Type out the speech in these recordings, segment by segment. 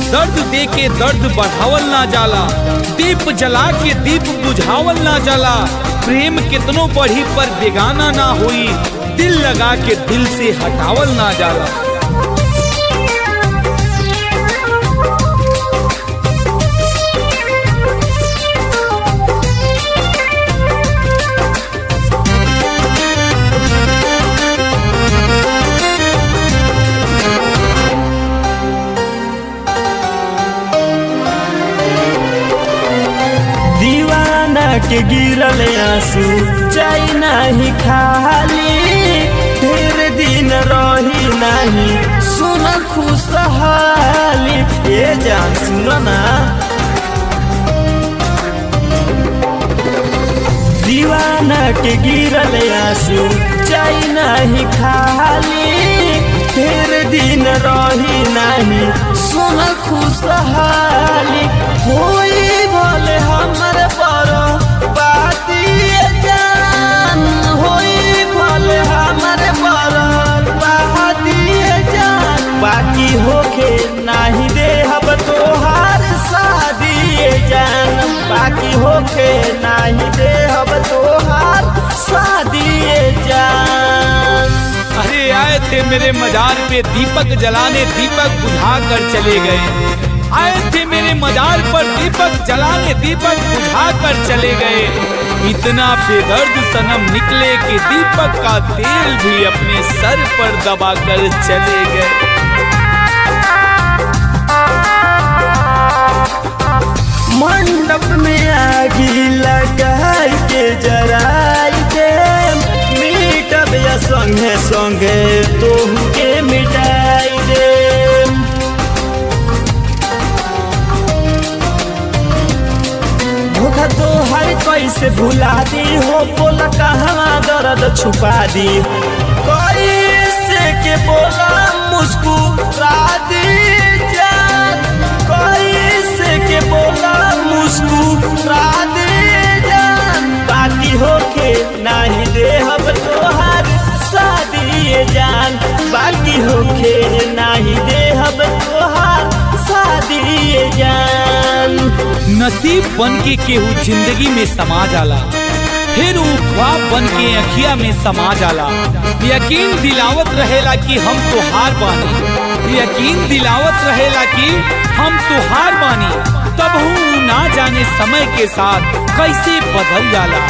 दर्द दे के दर्द बढ़ावल ना जाला दीप जला के दीप बुझावल ना जाला प्रेम कितनो बढ़ी पर बेगाना ना होई दिल लगा के दिल से हटावल ना जाला दीवाना के गिरल आंसू चाय नाही खाली ढेर दिन रही नाही सुन खुशहाली ए जान सुन ना दीवाना के गिरल आंसू चाय नाही खाली ढेर दिन रही नाही सुन खुशहाली होई भले हमर पर बाती जान होई भले हमर पर बाती जान बाकी होके नाही देहब तोहार शादी जान बाकी होके नाही देहब तोहार शादी जान अरे आए थे मेरे मजार पे दीपक जलाने दीपक बुझा कर चले गए आए थे मेरे मजार पर दीपक जलाने दीपक बुझा कर चले गए इतना बेदर्द सनम निकले कि दीपक का तेल भी अपने सर पर दबा कर चले गए मंडप में आगी लगाई के जराई दे मीटब या संगे संगे तोहू के मिटाई दे धोखा तो हर कैसे भुला दी हो बोला कहाँ दर्द छुपा दी कैसे के बोला मुस्कुरा दी जान कैसे के बोला मुस्कुरा दी जान बाकी होके नहीं दे हम तोहार शादी जान बाकी होके नहीं दे हम तोहार शादी जान नसीब बन के केहू जिंदगी में समा जाला फिर ऊ ख्वाब बन के अखिया में समा जाला यकीन दिलावत रहेला कि हम तो हार बानी यकीन दिलावत रहेला कि हम तो हार बानी तब हूँ ना जाने समय के साथ कैसे बदल जाला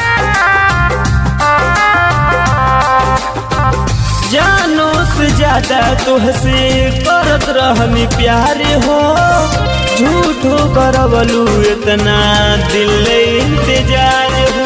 जानो से ज्यादा तुहसे करत रहनी प्यार हो झूठो करवलू इतना दिल इंतजार हो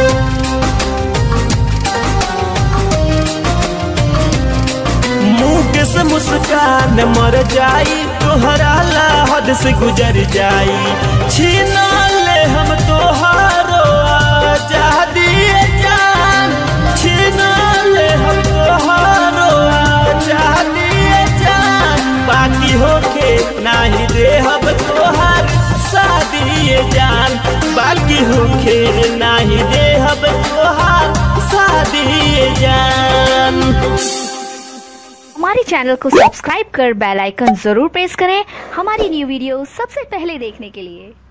मुंह से मुस्कान मर जाई तोहरा ला हद से गुजर जाई छीना ले हम तोहारो आजादी जान छीना ले हम तोहारो आजादी जान बाकी होके नाही दे हम तोहार शादी जान बाकी होके नाही दे हम तोहार शादी जान हमारे चैनल को सब्सक्राइब कर बेल आइकन जरूर प्रेस करें हमारी न्यू वीडियो सबसे पहले देखने के लिए